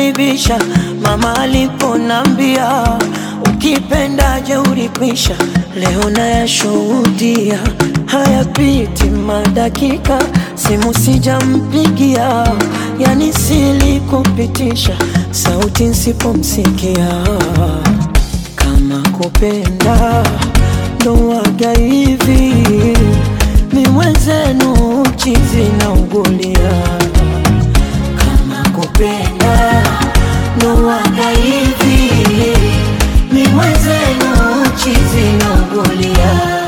kunibisha mama aliponambia ukipenda jeuri kwisha, leo nayashuhudia hayapiti madakika, simu sijampigia, yani silikupitisha sauti nsipomsikia kama kupenda ndo waga hivi, mi mwenzenu chizi na ugulia. Kama kupenda ndo waga hivi, mi mwenzenu chizi na ugulia.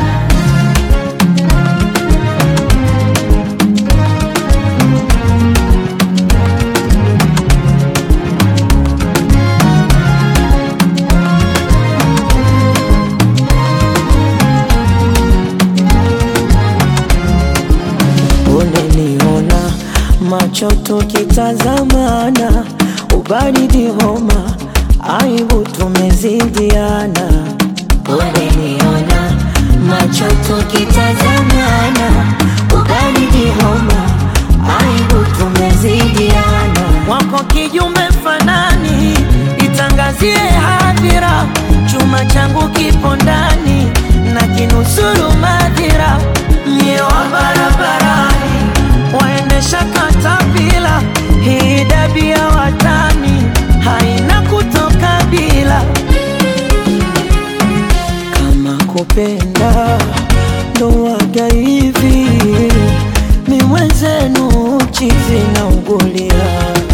Uneniona macho tukitazamana, ubaridi homa, aibu tumezidiana. Uneniona macho tukitazamana, ubaridi homa, aibu tumezidiana. Wako kijume fanani, itangazie hadhira, chuma changu kipo ndani na kinusuru madhira, mie wa barabarani waendesha katapila, hii dabi ya watani haina kutoka bila. Kama kupenda ndo waga hivi, mi mwenzenu chizi na ugulia